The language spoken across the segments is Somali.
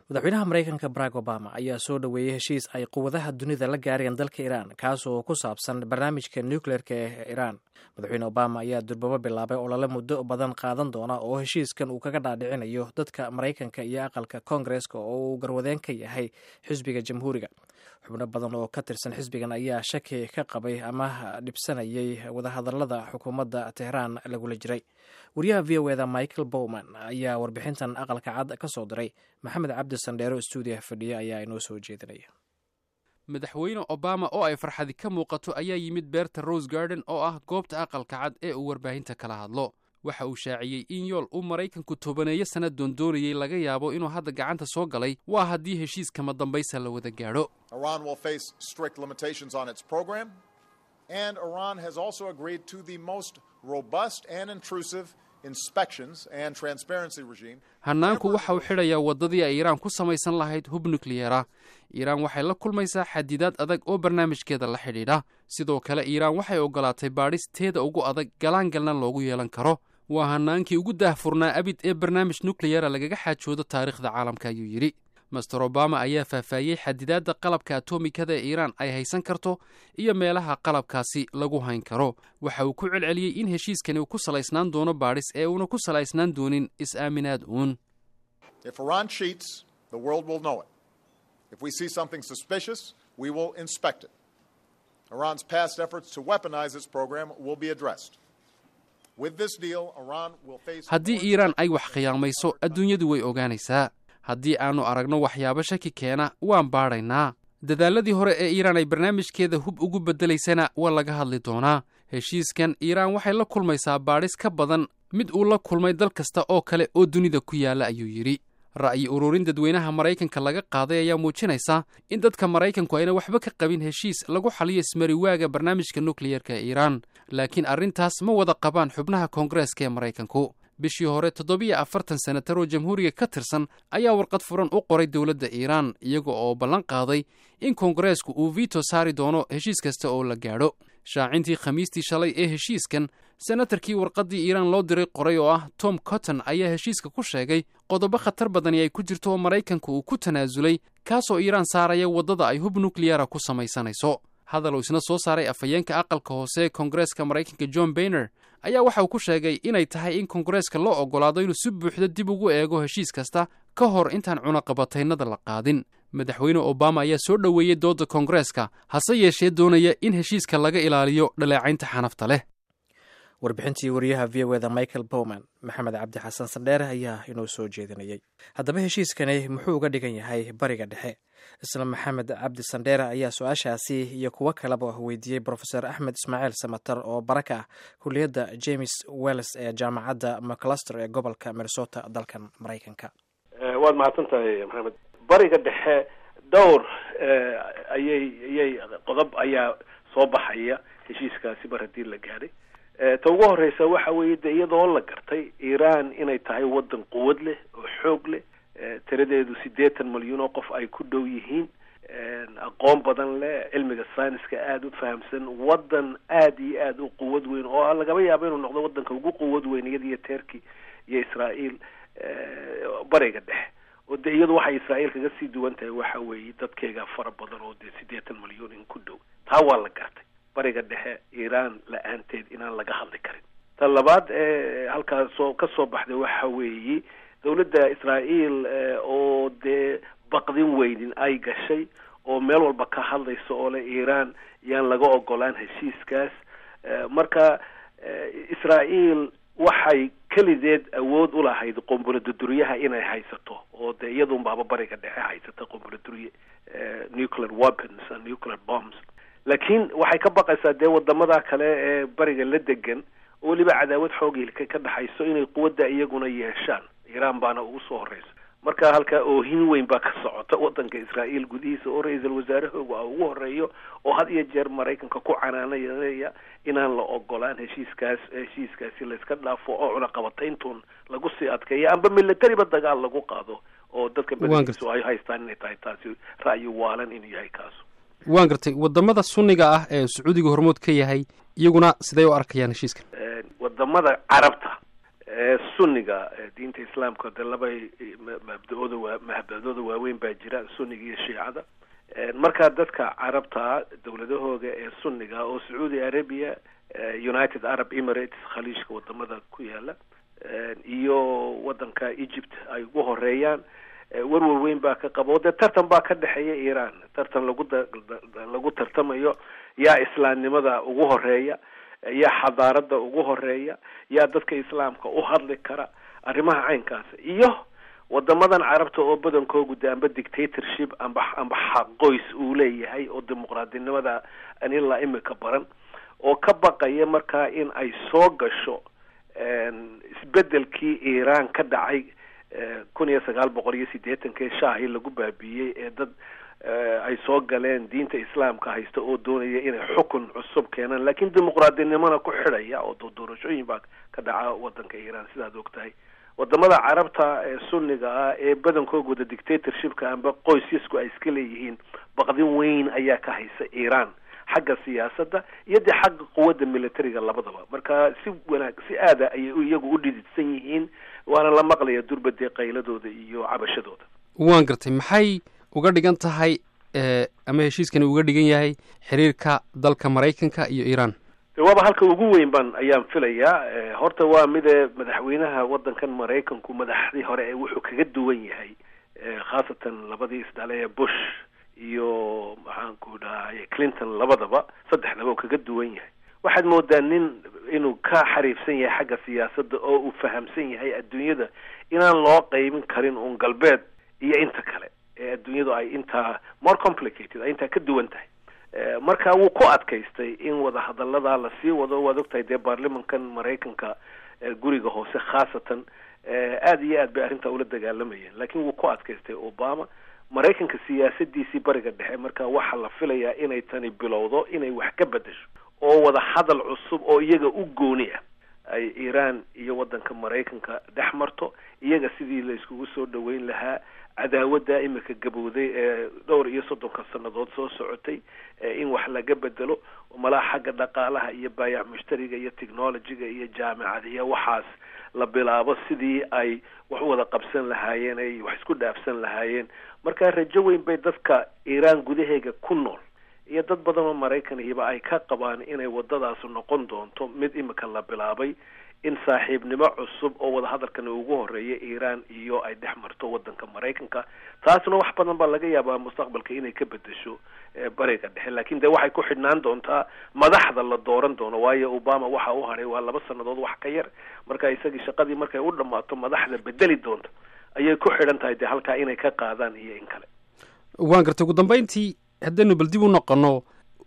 madaxweynaha maraykanka barack obama ayaa soo dhoweeyey heshiis ay quwadaha dunida la gaareen dalka iiraan kaasoo ku saabsan barnaamijka nucleerka ee iiraan madaxweyne obama ayaa durbabo bilaabay olole muddo badan qaadan doona oo heshiiskan uu kaga dhaadhicinayo dadka maraykanka iyo aqalka koongareska oo uu garwadeen ka yahay xisbiga jamhuuriga xubno badan oo ka tirsan xisbigan ayaa shaki ka qabay ama dhibsanayay wadahadalada xukuumadda tehraan lagula jiray wariyaha v o eda michael bowman ayaa warbixintan aqalka cad ka soo diray maxamed cabdi sandheero stuudiyaha fadhiya ayaa inoo soo jeedinaya madaxweyne obama oo ay farxadi ka muuqato ayaa yimid beerta rose garden oo ah goobta aqalka cad ee uu warbaahinta kala hadlo waxa uu shaaciyey in yool uu maraykanku tobaneeyo sanad doondoonayey laga yaabo inuu hadda gacanta soo galay waa haddii heshiiskama dambaysa la wada gaadho and Iran has also agreed to the most robust and intrusive inspections and transparency regime. hannaanku waxa uu xidhayaa waddadii ay iiraan ku samaysan lahayd hub nukliyeera iiraan waxay la kulmaysaa xadidaad adag oo barnaamijkeeda la xidhiidha sidoo kale iiraan waxay oggolaatay baadhis teeda ugu adag galaangalna loogu yeelan karo waa hannaankii ugu daahfurnaa abid ee barnaamij nukliyera lagaga xaajoodo taariikhda caalamka ayuu yidhi master obama ayaa faahfaahiyey xadidaadda qalabka atomikada ee iiraan ay haysan karto iyo meelaha qalabkaasi lagu hayn karo waxa uu ku celceliyey in heshiiskani uu ku salaysnaan doono baadhis ee uuna ku salaysnaan doonin is-aaminaad uun haddii iiraan ay wax khiyaamayso adduunyadu way ogaanaysaa haddii aannu aragno waxyaabo shaki keena waan baadhaynaa dadaaladii hore ee iiraan ay barnaamijkeeda hub ugu beddelaysana waa laga hadli doonaa heshiiskan iiraan waxay la kulmaysaa baadhis ka badan mid uu la kulmay dal kasta oo kale oo dunida ku yaalla ayuu yidhi ra'yi ururin dadweynaha maraykanka laga qaaday ayaa muujinaysa in dadka maraykanku ayna waxba ka qabin heshiis lagu xaliyo ismariwaaga barnaamijka nukliyerka ee iiraan laakiin arrintaas ma wada qabaan xubnaha koongareeska ee maraykanku bishii hore toddobiyo afartan senatar oo jamhuuriga ka tirsan ayaa warqad furan u qoray dowladda iiraan iyaga oo ballan qaaday in koongareesku uu vito saari doono heshiis kasta oo la gaadho shaacintii khamiistii shalay ee heshiiskan senatarkii warqaddii iiraan loo diray qoray oo ah tom cotton ayaa heshiiska ku sheegay qodobo khatar badani ay ku jirto oo maraykanka uu ku tanaasulay kaasoo iiraan saaraya waddada ay hub nukliyara ku samaysanayso hadal uu isna soo saaray afhayeenka aqalka hoose ee koongareeska maraykanka john bayner ayaa waxa uu ku sheegay inay tahay in koongareeska loo oggolaado inuu si buuxda dib ugu eego heshiis kasta ka hor intaan cunaqabataynada la qaadin madaxweyne obama ayaa soo dhoweeyey doodda koongareeska hase yeeshee doonaya in heshiiska laga ilaaliyo dhaleecaynta xanafta leh warbixintii wariyaha v o eda michael bowman maxamed cabdi xasan sandheere ayaa inoo soo jeedinayay haddaba heshiiskani muxuu uga dhigan yahay bariga dhexe isla maxamed cabdi sandheere ayaa su-aashaasi iyo kuwo kaleba weydiiyey brofeor axmed ismaaciil samater oo bara ka ah kuliyadda james wells ee jaamacadda macluster ee gobolka minnesota dalkan maraykanka waad mahadsan tahay maxamed bariga dhexe dhowr ayay ayay qodob ayaa soo baxaya heshiiskaasi mar haddii la gaadhay ta ugu horeysa waxa weeye de iyadoo la gartay iiraan inay tahay waddan quwad leh oo xoog leh tiradeedu siddeetan malyuun oo qof ay ku dhow yihiin aqoon badan leh cilmiga sayniska aada u fahamsan waddan aada iyo aada u quwad weyn oo lagaba yaabo inuu noqdo waddanka ugu quwad weyn iyada iyo turkey iyo israael bariga dhexe oo de iyadu waxay israael kaga sii duwan tahay waxa weeye dadkeega fara badan oo dee siddeetan malyuun in ku dhow taa waa la gartay bariga dhexe iiraan la-aanteed inaan laga hadli karin ta labaad ee halkaas soo ka soo baxday waxa weeye dawladda israael oo dee baqdin weynin ay gashay oo meel walba ka hadlaysa oo le iiraan yaan laga ogolaan heshiiskaas marka israael waxay kelideed awood u lahayd qombuladuduryaha inay haysato oo dee iyadunbaaba bariga dhexe haysata qombuladurye nuclear weapons and nuclear bombs laakiin waxay ka baqaysaa dee wadamada kale ee bariga la degan oo weliba cadaawad xoogilka ka dhexayso inay quwadda iyaguna yeeshaan iiraan baana ugu soo horeysa marka halkaa oohin weyn baa ka socota wadanka israael gudihiisa oo ra-iisul wasaarahoogu a ugu horeeyo oo had iyo jeer maraykanka ku canaanaya inaan la ogolaan heshiiskaas heshiiskaasi layska dhaafo oo cunaqabatayntuun lagu sii adkeeya amba militariba dagaal lagu qaado oo dadka badadiisu ay haystaan inay tahay taasi ra'yi waalan inuu yahay kaasu waan gartay wadamada sunniga ah ee sacuudiga hormood ka yahay iyaguna siday u arkayaan heshiiskan wadamada carabta sunniga diinta islaamka de laba mabda-ooda waa mabda-ooda waaweyn baa jira sunniga iyo shiicada markaa dadka carabta dowladahooda ee sunniga oo sacuudi arabia united arab emirates khaliijka wadamada ku yaala iyo wadanka egypt ay ugu horeeyaan warwar weyn baa ka qaba o dee tartan baa ka dhexeeya iran tartan lagu lagu tartamayo yaa islaamnimada ugu horeeya yaa xadaarada ugu horeeya yaa dadka islaamka u hadli kara arrimaha caynkaas iyo wadamadan carabta oo badankoogu de amba dictatorship amba amba xaqoys uu leeyahay oo dimuqraadinimada an ilaa imika baran oo ka baqaya markaa in ay soo gasho isbedelkii iran ka dhacay kun iyo sagaal boqol iyo siddeetankii shaahii lagu baabiiyey ee dad ay soo galeen diinta islaamka haysta oo doonaya inay xukun cusub keenaan laakiin dimuqraadinimona ku xidhaya oo doorashooyin baa ka dhaca wadanka iran sidaad og tahay wadamada carabta ee sunniga ah ee badankooga wada dictatorshipka amba qoysyasku ay iska leeyihiin baqdin weyn ayaa ka haysa iran xagga siyaasadda iyo dee xagga quwadda militariga labadaba marka si wanaag si aada ayay iyagu u dhididsan yihiin waana la maqlaya durbadee qayladooda iyo cabashadooda waan gartay maxay uga dhigan tahay ama heshiiskani uga dhigan yahay xiriirka dalka maraykanka iyo iran waaba halka ugu weyn ban ayaan filayaa horta waa mide madaxweynaha wadankan maraykanku madaxdii hore ee wuxuu kaga duwan yahay khaasatan labadii isdhale ee bush iyo maxaanku dhahay clinton labadaba saddexdaba uu kaga duwan yahay waxaad moodaa nin inuu ka xariifsan yahay xagga siyaasadda oo uu fahamsan yahay adduunyada inaan loo qeybin karin uun galbeed iyo inta kale ee adduunyadu ay intaa more complicated ay intaa ka duwan tahay marka wuu ku adkaystay in wadahadaladaa lasii wado waad ogtahay dee baarlimankan maraykanka guriga hoose khaasatan aada iyo aad bay arrintaa ula dagaalamayeen laakiin wuu ku adkaystay obama maraykanka siyaasadiisii bariga dhexe marka waxaa la filayaa inay tani bilowdo inay wax ka bedesho oo wada hadal cusub oo iyaga u gooni ah ay iran iyo wadanka maraykanka dhex marto iyaga sidii la iskugu soo dhaweyn lahaa cadaawadda imika gabowday ee dhowr iyo soddonka sannadood soo socotay in wax laga bedelo malaha xagga dhaqaalaha iyo baayac mushtariga iyo technologyga iyo jaamicadiya waxaas la bilaabo sidii ay wax u wada qabsan lahaayeen ay wax isku dhaafsan lahaayeen marka rajo weyn bay dadka iran gudaheega ku nool iyo dad badan oo maraykanhiba ay ka qabaan inay wadadaasu noqon doonto mid imika la bilaabay in saaxiibnimo cusub oo wadahadalkan ugu horeeya iran iyo ay dhex marto wadanka maraykanka taasna wax badan baa laga yaabaa mustaqbalka inay ka bedesho bariga dhexe lakin de waxay ku xidhnaan doontaa madaxda la dooran doono waayo obama waxa u hadhay waa laba sanadood wax ka yar marka isagii shaqadii markay u dhamaato madaxda bedeli doonta ayay ku xidhan tahay dee halkaa inay ka qaadaan iyo in kale waan gartay ugu dambeyntii haddaynu bal dib u noqono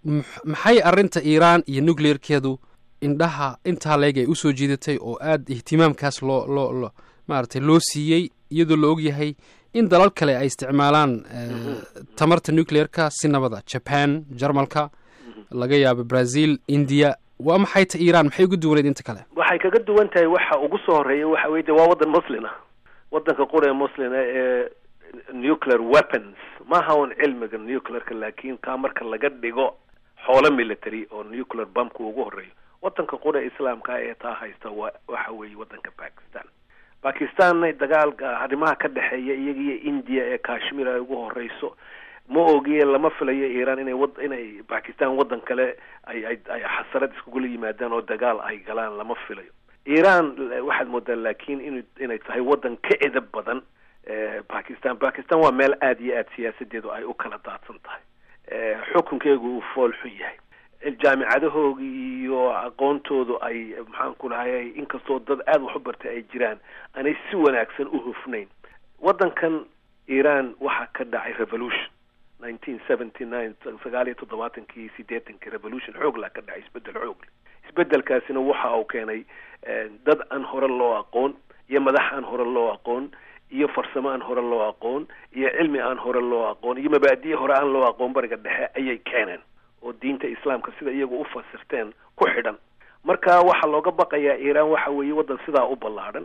maxay arrinta iran iyo nucleerkeedu indhaha intaa leeg ay usoo jiidatay oo aada ihtimaamkaas loo loo lo maaragtay loo siiyey iyadoo la og yahay in dalal kale ay isticmaalaan tamarta nucleerka si nabada jaban jarmalka laga yaabo brazil india waa maxay ta iran maxay uga duwaneed inta kale waxay kaga duwan tahay waxa ugu soo horeeya waxa weye de waa waddan muslin ah waddanka qura ee muslina ee nuclear weapons maaha un cilmiga nuclearka laakiin kaa marka laga dhigo xoolo military oo nuclear bumpka ugu horeeyo wadanka qura islaamka ee taa haysta wa waxa weeye wadanka bakistan bakistanna dagaalka arrimaha ka dhexeeya iyaga iyo india ee kashmir ay ugu horeyso ma ogiye lama filayo iran inay wad inay bakistan waddan kale ay ay ay xasarad iskugula yimaadaan oo dagaal ay galaan lama filayo iran waxaad moodaa laakiin in inay tahay waddan ka edab badan bakistan bakistan waa meel aada iyo aada siyaasadeedu ay u kala daadsan tahay xukunkeegu uu fool xun yahay jaamicadahooga iyo aqoontoodu ay maxaan ku lahay inkastoo dad aada wax u bartay ay jiraan aanay si wanaagsan u hufnayn waddankan iran waxaa ka dhacay revolution nineteen seventy nine sagaal iyo toddobaatankii siddeetankii revolution xooglaa ka dhacay isbedel xoogle isbedelkaasina waxa uu keenay dad aan hore loo aqoon iyo madax aan hore loo aqoon iyo farsamo aan hore loo aqoon iyo cilmi aan hore loo aqoon iyo mabaadi'i hore aan loo aqoon bariga dhexe ayay keeneen oo diinta islaamka sida iyagu u fasirteen ku xidhan marka waxaa looga baqayaa iran waxa weeye waddan sidaa u ballaadhan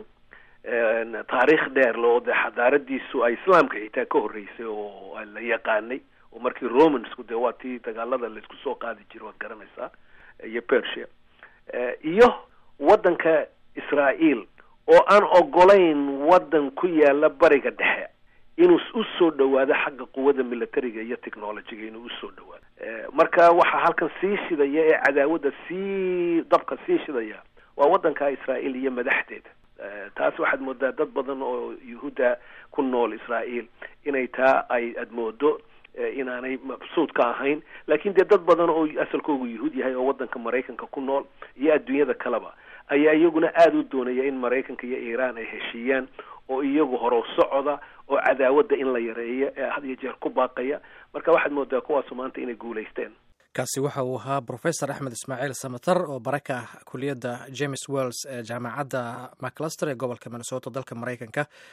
taariikh dheer loo dee xadaaradiisu ay islaamka xitaa ka horreysay oo la yaqaanay oo markii romansku dee waa tii dagaalada laisku soo qaadi jira waad garanaysaa iyo persia iyo waddanka israael oo aan ogolayn waddan ku yaala bariga dhexe inuu u soo dhawaado xagga quwadda militariga iyo technologyga inuu usoo dhawaado marka waxaa halkan sii shidaya ee cadaawadda sii dabka sii shidaya waa waddanka israa'iil iyo madaxdeeda taas waxaad moodaa dad badan oo yuhuudda ku nool israa'iil inay taa ay aad moodo inaanay mabsuud ka ahayn laakiin dee dad badan oo asalkoogu yuhuud yahay oo waddanka maraykanka ku nool iyo adduunyada kaleba ayaa iyaguna aada u doonaya in maraykanka iyo iiraan ay heshiiyaan oo iyagu horow socoda oo cadaawadda in la yareeyo ee had iyo jeer ku baaqaya marka waxaad moodaa kuwaasu maanta inay guulaysteen kaasi waxa uu ahaa professor axmed ismaaciil samatar oo baraka kuliyadda james wells ee jaamacadda macluster ee gobolka minnesota dalka maraykanka